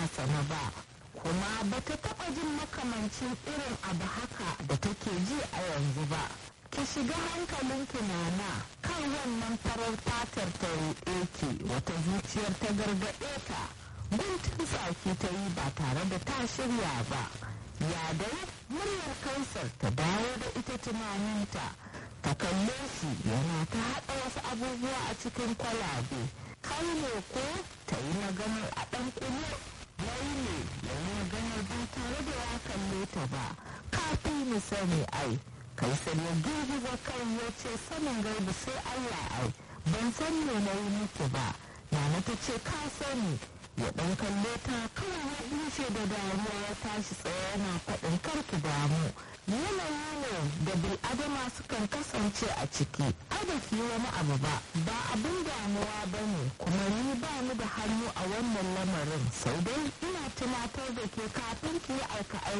sane ba kuma ba ta taɓa jin makamancin irin abu haka da take ji a yanzu ba ki shiga hankalinki nana kan wannan farar fatar ta ruɗe ki wata zuciyar ta gargaɗe ta guntun tsaki ta yi ba tare da ta shirya ba ya dai muryar kaisar ta dawo da ita tunaninta ta kalle shi yana ta haɗa wasu abubuwa a cikin kwalabe kai ne ko ta yi maganar a ɗan ƙulo wai ne ya yi maganar ba tare da ya kalle ta ba kafin mu sani ai kaisar ya girgiza kai ya ce sanin gaibu sai allah ai ban san me na yi miki ba nana ta ce ka sani ya ɗan kalle ta kawai ya bushe da dariya ya tashi tsaye yana faɗin karki damu yanayi ne da bil'adama sukan kasance a ciki ai da ki wani abu ba ba abin damuwa ba ne kuma ni ba ni da hannu a wannan lamarin sau dai ina tunatar da ke kafin ki yi aika